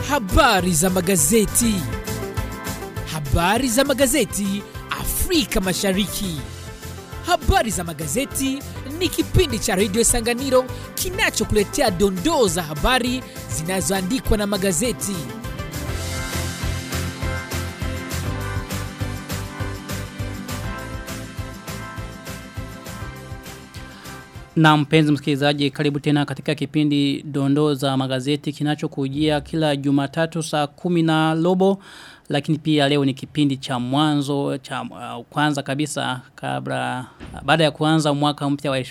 Habari za magazeti. Habari za magazeti Afrika Mashariki. Habari za magazeti ni kipindi cha redio Sanganiro kinachokuletea dondoo za habari zinazoandikwa na magazeti. Na mpenzi msikilizaji karibu tena katika kipindi dondoo za magazeti kinachokujia kila jumatatu saa kumi na robo lakini pia leo ni kipindi cha mwanzo cha uh, kwanza kabisa kabla baada ya kuanza mwaka mpya wa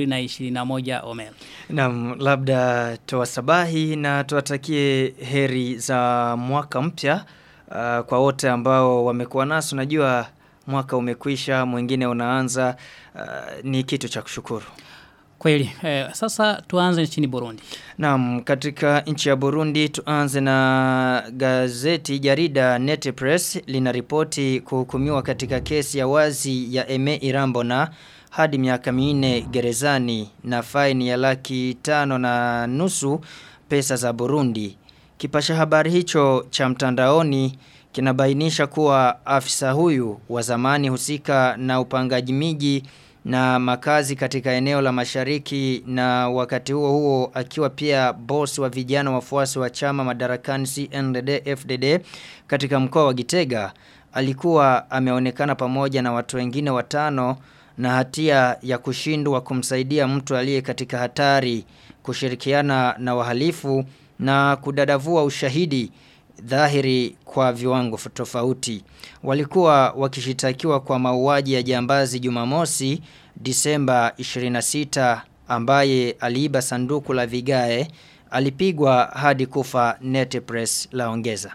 2021 Omer. Naam, labda tuwasabahi na tuwatakie heri za mwaka mpya uh, kwa wote ambao wamekuwa nasi unajua mwaka umekwisha mwingine unaanza uh, ni kitu cha kushukuru. Kweli, eh, sasa tuanze nchini Burundi. Naam, katika nchi ya Burundi tuanze na gazeti jarida Net Press linaripoti kuhukumiwa katika kesi ya wazi ya Eme Irambona hadi miaka minne gerezani na faini ya laki tano na nusu pesa za Burundi. Kipasha habari hicho cha mtandaoni kinabainisha kuwa afisa huyu wa zamani husika na upangaji miji na makazi katika eneo la mashariki na wakati huo huo akiwa pia boss wa vijana wafuasi wa chama madarakani CNDD FDD katika mkoa wa Gitega alikuwa ameonekana pamoja na watu wengine watano na hatia ya kushindwa kumsaidia mtu aliye katika hatari kushirikiana na wahalifu na kudadavua ushahidi dhahiri kwa viwango tofauti. Walikuwa wakishitakiwa kwa mauaji ya jambazi Jumamosi Disemba 26 ambaye aliiba sanduku la vigae alipigwa hadi kufa Netpress laongeza.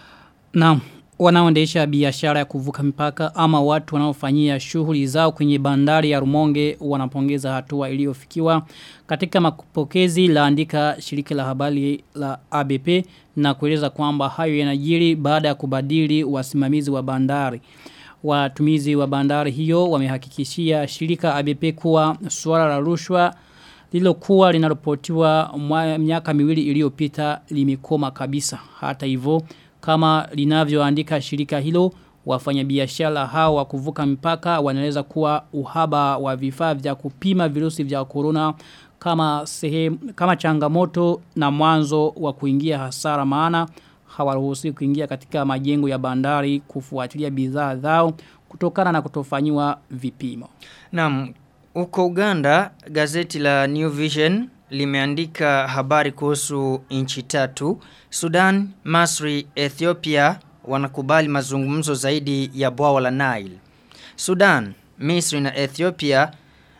Naam, wanaoendesha biashara ya kuvuka mipaka ama watu wanaofanyia shughuli zao kwenye bandari ya Rumonge wanapongeza hatua iliyofikiwa katika mapokezi laandika shirika la habari la ABP na kueleza kwamba hayo yanajiri baada ya kubadili wasimamizi wa bandari. Watumizi wa bandari hiyo wamehakikishia shirika ABP kuwa suala la rushwa lilokuwa linalopotiwa miaka miwili iliyopita limekoma kabisa. Hata hivyo kama linavyoandika shirika hilo wafanyabiashara hao wa kuvuka mipaka wanaeleza kuwa uhaba wa vifaa vya kupima virusi vya corona kama sehemu kama changamoto na mwanzo wa kuingia hasara maana hawaruhusi kuingia katika majengo ya bandari kufuatilia bidhaa zao kutokana na kutofanyiwa vipimo. Naam, huko Uganda gazeti la New Vision limeandika habari kuhusu nchi tatu Sudan, Masri, Ethiopia wanakubali mazungumzo zaidi ya bwawa la Nile. Sudan, Misri na Ethiopia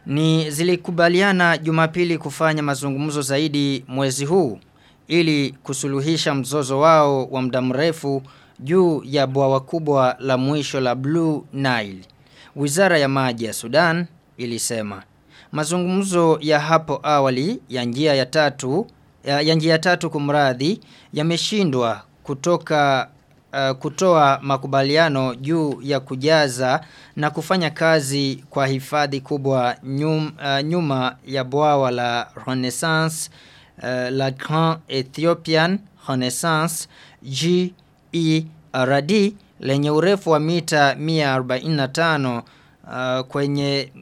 ni zilikubaliana Jumapili kufanya mazungumzo zaidi mwezi huu ili kusuluhisha mzozo wao wa muda mrefu juu ya bwawa kubwa la mwisho la Blue Nile. Wizara ya maji ya Sudan ilisema mazungumzo ya hapo awali ya njia ya tatu ya, ya njia tatu kumradhi yameshindwa kutoka uh, kutoa makubaliano juu ya kujaza na kufanya kazi kwa hifadhi kubwa nyum, uh, nyuma ya bwawa la Renaissance uh, la Grand Ethiopian Renaissance GERD lenye urefu wa mita 145 uh, kwenye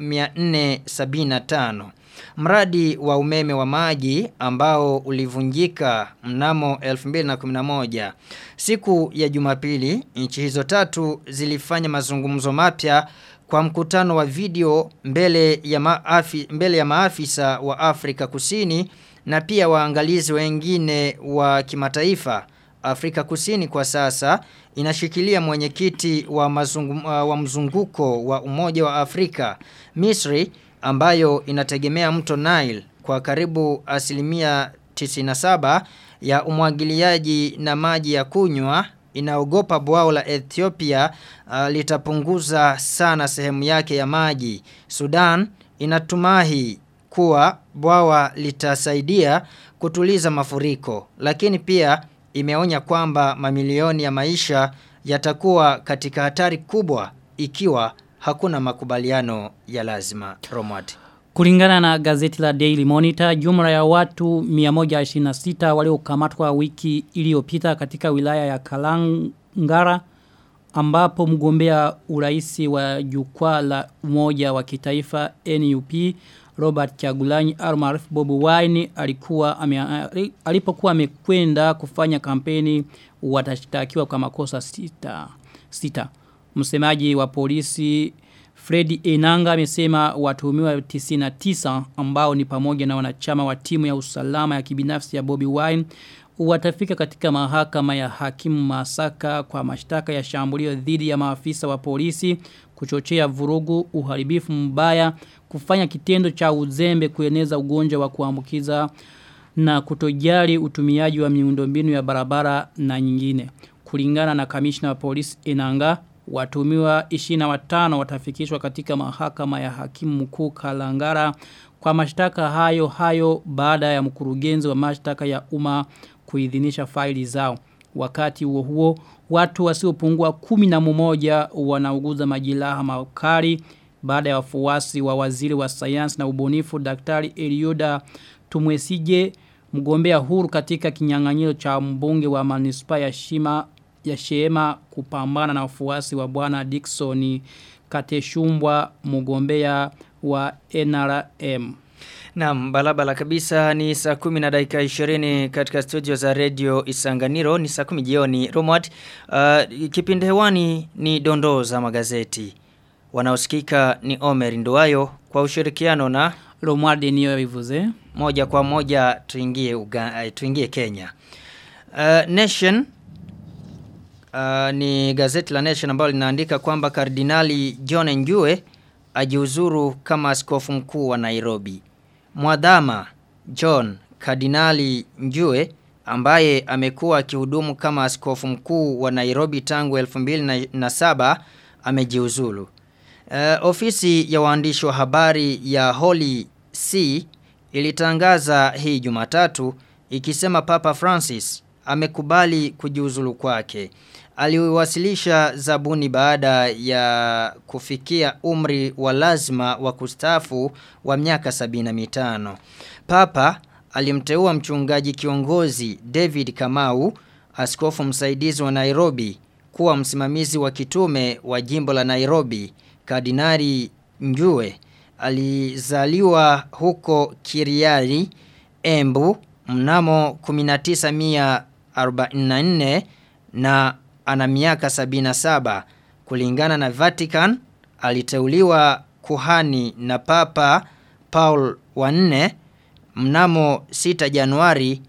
475 Mradi wa umeme wa maji ambao ulivunjika mnamo 2011. Siku ya Jumapili, nchi hizo tatu zilifanya mazungumzo mapya kwa mkutano wa video mbele ya maafi, mbele ya maafisa wa Afrika Kusini na pia waangalizi wengine wa kimataifa. Afrika Kusini kwa sasa inashikilia mwenyekiti wa, mazungum, wa mzunguko wa Umoja wa Afrika. Misri ambayo inategemea mto Nile kwa karibu asilimia 97 ya umwagiliaji na maji ya kunywa inaogopa bwao la Ethiopia uh, litapunguza sana sehemu yake ya maji. Sudan inatumahi kuwa bwawa litasaidia kutuliza mafuriko lakini pia imeonya kwamba mamilioni ya maisha yatakuwa katika hatari kubwa ikiwa hakuna makubaliano ya lazima Romwati. Kulingana na gazeti la Daily Monitor, jumla ya watu 126 waliokamatwa wiki iliyopita katika wilaya ya Kalangara ambapo mgombea uraisi wa jukwaa la umoja wa kitaifa NUP Robert Chagulanyi almaarufu Bobi Wine alikuwa ame, alipokuwa amekwenda kufanya kampeni watashtakiwa kwa makosa sita. sita. Msemaji wa polisi Freddy Enanga amesema watuhumiwa 99 ambao ni pamoja na wanachama wa timu ya usalama ya kibinafsi ya Bobby Wine watafika katika mahakama ya hakimu Masaka kwa mashtaka ya shambulio dhidi ya maafisa wa polisi kuchochea vurugu, uharibifu mbaya, kufanya kitendo cha uzembe kueneza ugonjwa wa kuambukiza na kutojali utumiaji wa miundombinu ya barabara na nyingine. Kulingana na kamishna wa polisi Enanga, watumiwa 25 watafikishwa katika mahakama ya hakimu mkuu Kalangara kwa mashtaka hayo hayo baada ya mkurugenzi wa mashtaka ya umma kuidhinisha faili zao. Wakati huo huo, watu wasiopungua kumi na mmoja wanauguza majilaha makali baada ya wafuasi wa waziri wa sayansi na ubunifu Daktari Elioda Tumwesije mgombea huru katika kinyang'anyiro cha mbunge wa manispa ya Shima ya Sheema kupambana na wafuasi wa bwana Dickson Kateshumbwa mgombea wa NRM. Naam, balabala kabisa ni saa kumi na dakika 20 katika studio za radio Isanganiro ni saa kumi jioni. Romad, uh, kipindi hewani ni dondoo za magazeti. Wanaosikika ni Omer Nduwayo kwa ushirikiano na Romualde niyo vivuze. moja kwa moja tuingie Uga, uh, tuingie Kenya. Uh, Nation uh, ni gazeti la Nation ambalo linaandika kwamba Kardinali John Njue ajiuzuru kama askofu mkuu wa Nairobi. Mwadhama John Kardinali Njue ambaye amekuwa akihudumu kama askofu mkuu wa Nairobi tangu 2007 amejiuzulu. Uh, ofisi ya waandishi wa habari ya Holy See ilitangaza hii Jumatatu ikisema Papa Francis amekubali kujiuzulu kwake. Aliwasilisha zabuni baada ya kufikia umri wa lazima wa kustafu wa miaka 75. Papa alimteua mchungaji kiongozi David Kamau, askofu msaidizi wa Nairobi, kuwa msimamizi wa kitume wa jimbo la Nairobi. Kardinari Njue alizaliwa huko Kiriari, Embu mnamo 1944 na ana miaka 77 kulingana na Vatican aliteuliwa kuhani na Papa Paul wa 4 mnamo 6 Januari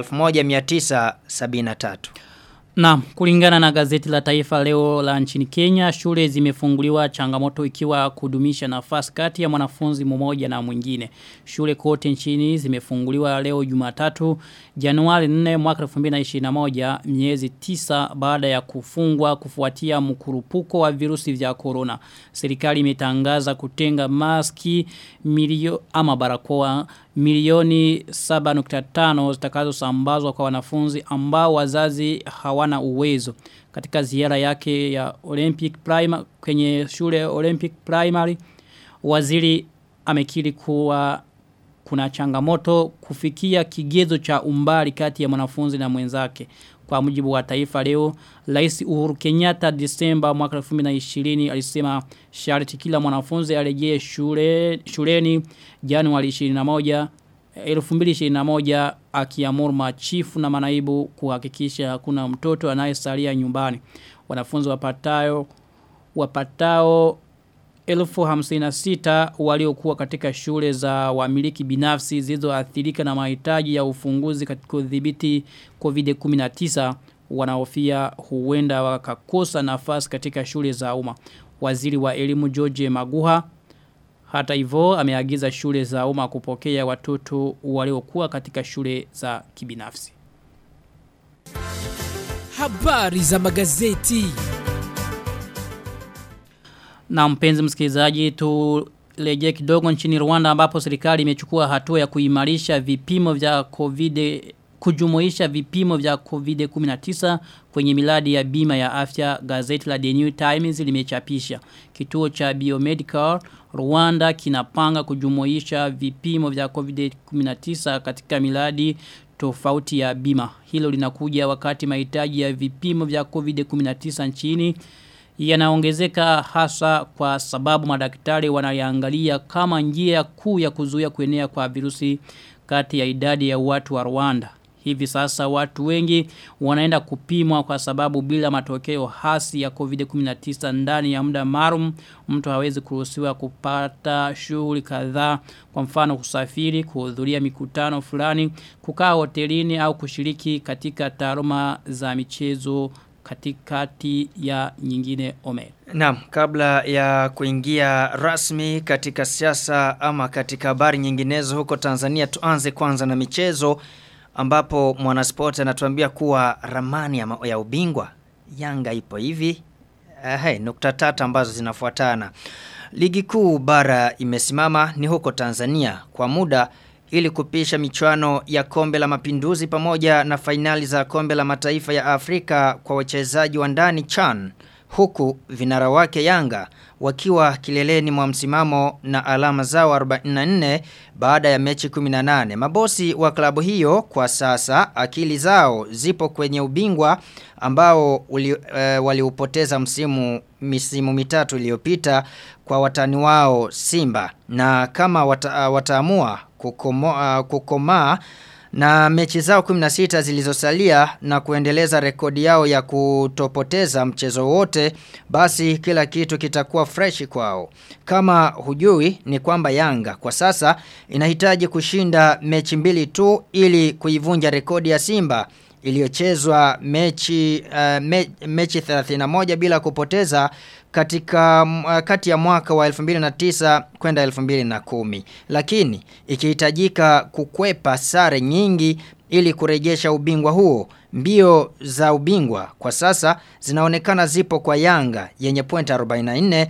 1973 Na kulingana na gazeti la taifa leo la nchini Kenya, shule zimefunguliwa changamoto ikiwa kudumisha nafasi kati ya mwanafunzi mmoja na mwingine. Shule kote nchini zimefunguliwa leo Jumatatu Januari 4 mwaka 2021 miezi 9 baada ya kufungwa kufuatia mkurupuko wa virusi vya corona. Serikali imetangaza kutenga maski milio ama barakoa milioni 7.5 zitakazosambazwa kwa wanafunzi ambao wazazi hawana uwezo. Katika ziara yake ya Olympic Primary kwenye shule Olympic Primary waziri amekiri kuwa kuna changamoto kufikia kigezo cha umbali kati ya mwanafunzi na mwenzake. Kwa mujibu wa taifa leo, Rais Uhuru Kenyatta Disemba mwaka 2020 alisema sharti kila mwanafunzi arejee shule shuleni Januari 21 2021 akiamuru machifu na manaibu kuhakikisha hakuna mtoto anayesalia nyumbani. Wanafunzi wapatao wapatao elfu hamsina sita waliokuwa katika shule za wamiliki binafsi zilizoathirika na mahitaji ya ufunguzi katika udhibiti COVID-19 wanaofia huenda wakakosa nafasi katika shule za umma. Waziri wa elimu George Maguha hata hivyo ameagiza shule za umma kupokea watoto waliokuwa katika shule za kibinafsi. Habari za magazeti. Na mpenzi msikilizaji turejee kidogo nchini Rwanda ambapo serikali imechukua hatua ya kuimarisha vipimo vya COVID kujumuisha vipimo vya COVID-19 kwenye miladi ya bima ya afya gazeti la The New Times limechapisha. Kituo cha Biomedical Rwanda kinapanga kujumuisha vipimo vya COVID-19 katika miladi tofauti ya bima. Hilo linakuja wakati mahitaji ya vipimo vya COVID-19 nchini yanaongezeka hasa kwa sababu madaktari wanayaangalia kama njia kuu ya kuzuia kuenea kwa virusi kati ya idadi ya watu wa Rwanda. Hivi sasa watu wengi wanaenda kupimwa kwa sababu bila matokeo hasi ya COVID-19 ndani ya muda maalum mtu hawezi kuruhusiwa kupata shughuli kadhaa kwa mfano kusafiri, kuhudhuria mikutano fulani, kukaa hotelini au kushiriki katika taaluma za michezo katikati ya nyingine ome. Naam, kabla ya kuingia rasmi katika siasa ama katika habari nyinginezo huko Tanzania tuanze kwanza na michezo ambapo mwanaspoti anatuambia kuwa ramani ya, ya ubingwa Yanga ipo hivi. Uh, hey, nukta tatu ambazo zinafuatana. Ligi kuu bara imesimama ni huko Tanzania kwa muda ili kupisha michuano ya kombe la mapinduzi pamoja na fainali za kombe la mataifa ya Afrika kwa wachezaji wa ndani CHAN huku vinara wake Yanga wakiwa kileleni mwa msimamo na alama zao 44 baada ya mechi 18. Mabosi wa klabu hiyo kwa sasa akili zao zipo kwenye ubingwa ambao uli, e, waliupoteza msimu misimu mitatu iliyopita kwa watani wao Simba na kama wata, wataamua kukomoa kukomaa na mechi zao 16 zilizosalia na kuendeleza rekodi yao ya kutopoteza mchezo wote basi kila kitu kitakuwa fresh kwao. Kama hujui ni kwamba Yanga kwa sasa inahitaji kushinda mechi mbili tu ili kuivunja rekodi ya Simba iliyochezwa mechi uh, me, mechi 31 bila kupoteza katika uh, kati ya mwaka wa 2009 kwenda 2010 lakini ikihitajika kukwepa sare nyingi ili kurejesha ubingwa huo mbio za ubingwa kwa sasa zinaonekana zipo kwa Yanga yenye point 44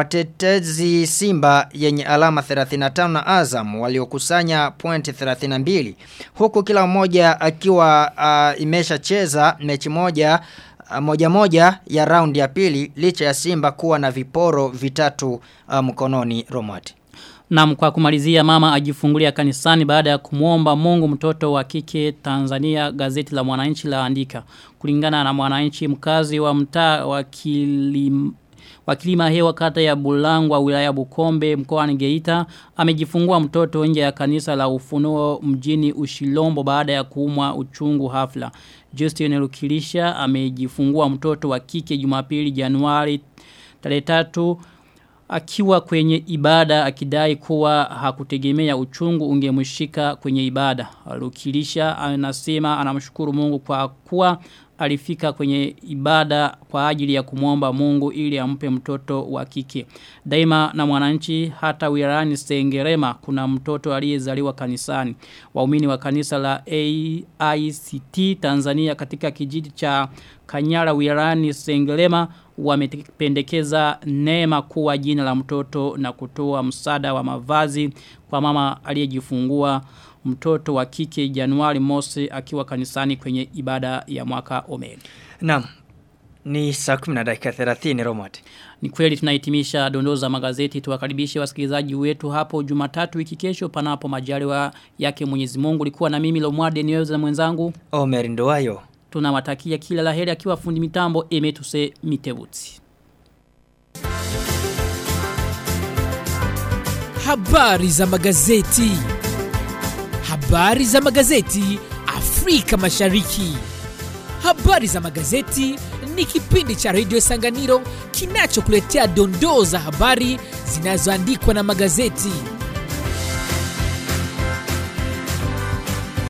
watetezi Simba yenye alama 35 na Azam waliokusanya point 32 huku kila mmoja akiwa uh, imeshacheza mechi moja uh, moja moja ya raundi ya pili licha ya Simba kuwa na viporo vitatu uh, mkononi Romati. Na kwa kumalizia mama ajifungulia kanisani baada ya kumwomba Mungu mtoto wa kike Tanzania gazeti la mwananchi la andika. Kulingana na mwananchi mkazi wa mtaa wa kilim, Wakilima hewa kata ya Bulangwa wilaya Bukombe mkoani Geita amejifungua mtoto nje ya kanisa la Ufunuo mjini Ushilombo baada ya kuumwa uchungu hafla. Justin Lukilisha amejifungua mtoto wa kike Jumapili Januari tarehe 3 akiwa kwenye ibada akidai kuwa hakutegemea uchungu ungemshika kwenye ibada. Lukilisha anasema anamshukuru Mungu kwa kuwa alifika kwenye ibada kwa ajili ya kumwomba Mungu ili ampe mtoto wa kike. Daima na mwananchi hata wilayani Sengerema kuna mtoto aliyezaliwa kanisani. Waumini wa kanisa la AICT Tanzania katika kijiji cha Kanyara wilayani Sengerema wamependekeza neema kuwa jina la mtoto na kutoa msaada wa mavazi kwa mama aliyejifungua mtoto wa kike Januari mosi akiwa kanisani kwenye ibada ya mwaka omeri. Naam. Ni saa 10 na dakika 30 Romati. Ni kweli tunahitimisha dondoo za magazeti tuwakaribishe wasikilizaji wetu hapo Jumatatu wiki kesho panapo majaliwa yake Mwenyezi Mungu. Likuwa na mimi Lomwarde Nioza na mwenzangu Omer Ndoayo. Tunawatakia kila laheri akiwa fundi mitambo Emetuse Mitebuti. Habari za magazeti. Habari za magazeti Afrika Mashariki. Habari za magazeti ni kipindi cha Radio Sanganiro kinachokuletea dondoo za habari zinazoandikwa na magazeti.